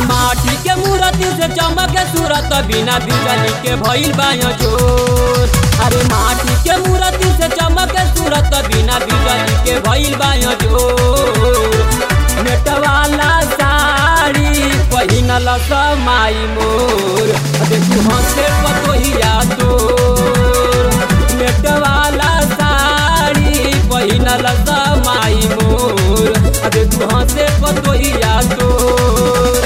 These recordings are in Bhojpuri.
माटी के मूर्ति से चमके सूरत बिना बिजली के भइल बायो जोर अरे माटी के मूर्ति से चमके सूरत बिना बिजली के भइल बायो जोर नेट वाला साड़ी पहिनल समाई मोर देखू हंसे पतोहिया तोर नेट वाला साड़ी पहिनल समाई मोर देखू हंसे पतोहिया तोर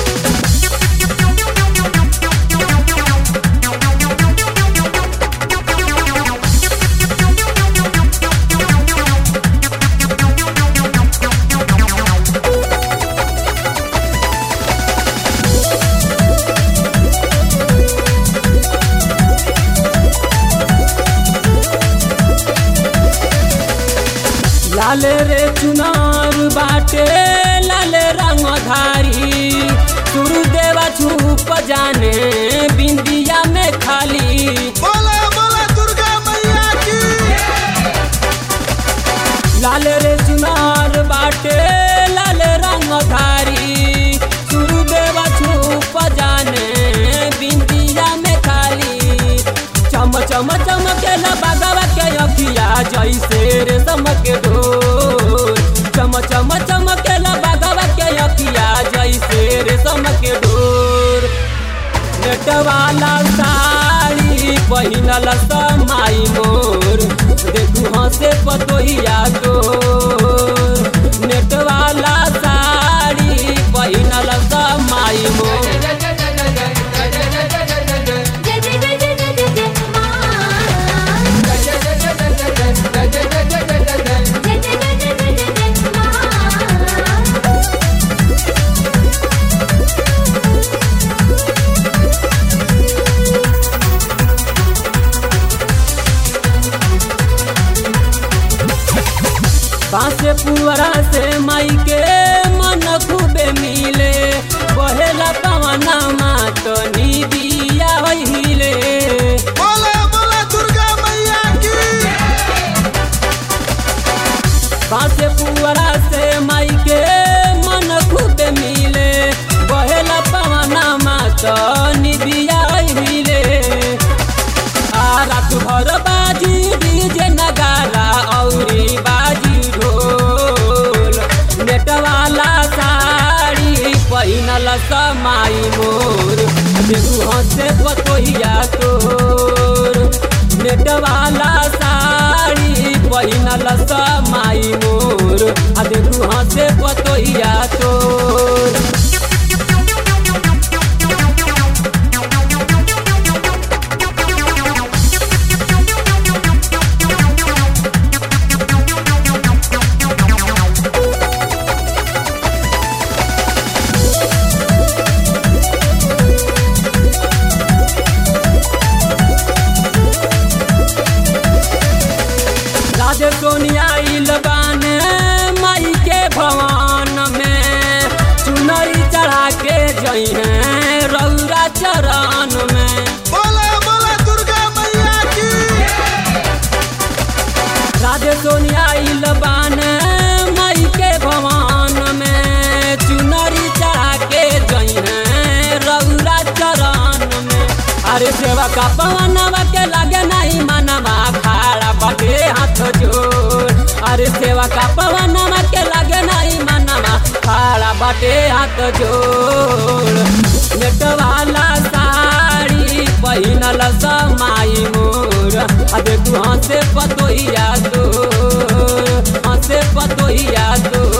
लाल रे चुनार बाटे लाल रंग धारी गुरुदेवा छुप जाने बिंदिया में खाली बोला बोला दुर्गा मैया की लाल रे चुनार बाटे लाल रंग धारी गुरुदेवा छुप जाने बिंदिया में खाली चम चम चमकेला बागवा के अखिया जैसे रे के ढोल चम चम चमकेला बागवा के अखिया जैसे रे के ढोल नेट वाला साड़ी पहिनल समाई मोर देखू हंसे पतोहिया तोर नेट वाला साड़ी पहिनल समाई मोर जय जय जय जय जय जय जय माँ जय जय जय जय जय जय माँ बासे पुअरा से माई के मन खूबे मिले बहेला पवना मात निदिया हिले बोला बोला दुर्गा मैया की बासे पुअरा से माई के मन खूबे मिले बहेला पवना मात निदिया हिले आ रात भर बाजी डीजे नगारा औरी बाजी ढोल नेट वाला साड़ी पहिनल समाई मोर देखू हंसे पतोहिया तोर नेट वाला साड़ी पहिनल समाई मोर आ देखू हंसे पतोहिया तोर राधे सोनिया इलबाने माई के भवन में चुनरी चढ़ा के जई हैं रौरा चरण में बोला बोला दुर्गा मैया की राधे सोनिया इलबाने माई के भवन में चुनरी चढ़ा के जई हैं रौरा चरण में अरे सेवा का पवनवा के लगे नहीं मनवा खाड़ा बटे हाथ जोड़ अरे सेवा का पवनवा के लगे नहीं मनवा खाड़ा बटे हाथ जोड़ नेट वाला साड़ी पहिनल समाई मोर आ देखू हंसे पतोहिया तोर हंसे पतोहिया तोर